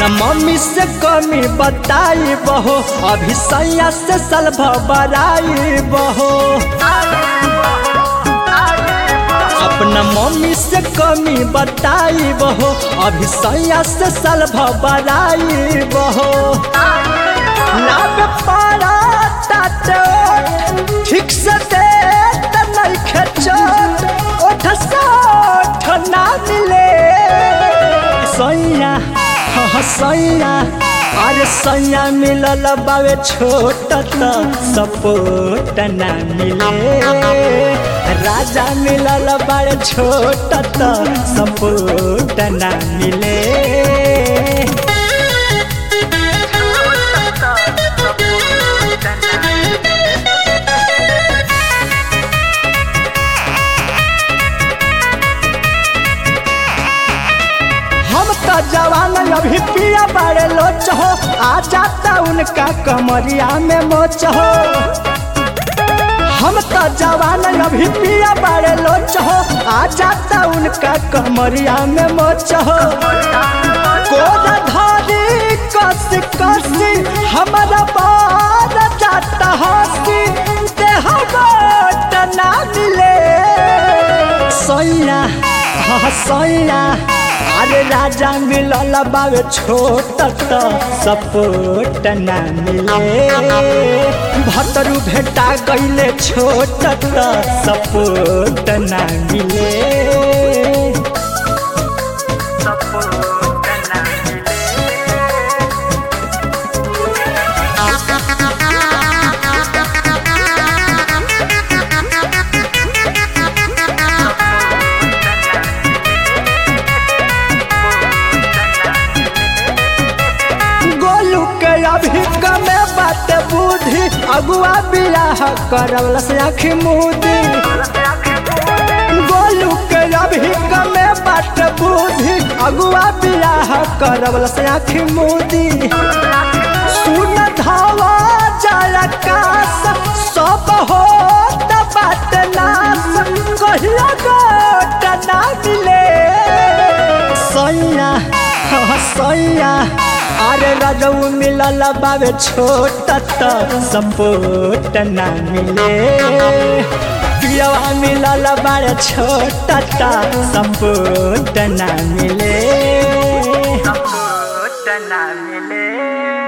mummy से कमी बताई बहो अभी सैया से सलभ बराई बहो अपना मम्मी से कमी बताई बहो अभी सैया से सलभ बराई बहो लाभ पारा ताते ठीक से दे त नइखे चोट ओठ सोठ ना मिले सैया हाँ सैया अरे सैया मिलल बावे छोट त सपोट ना मिले राजा मिलल बावे छोट त सपोट ना मिले हम तो जवान अभी पिया बड़े लोच हो आ जाता उनका कमरिया में मोच हो हम तो जवान अभी पिया बड़े लोच हो आ जाता उनका कमरिया में मोच हो कोरा धारी कस कसी हमारा बार जाता हसी देह गोट ना मिले सैया हाँ सैया अरे राजा मिलल बावे छोट त सपोट ना मिले भतरू भेटा गईले छोट त सपोट ना मिले गोलू के अभी कमे बात बुद्धि अगुआ बियाह करवल से आखी मुदी गोलू के अभी कमे बात बुद्धि अगुआ बियाह करवल से आखी मुदी सुन धावा जाया कास सब हो बात नास कहिया गोट ना मिले सैया हाँ सैया अरे रजऊ मिलल बावे छोट त सपोट ना मिले पियवा मिलल बारे छोट त सपोट ना मिले ना मिले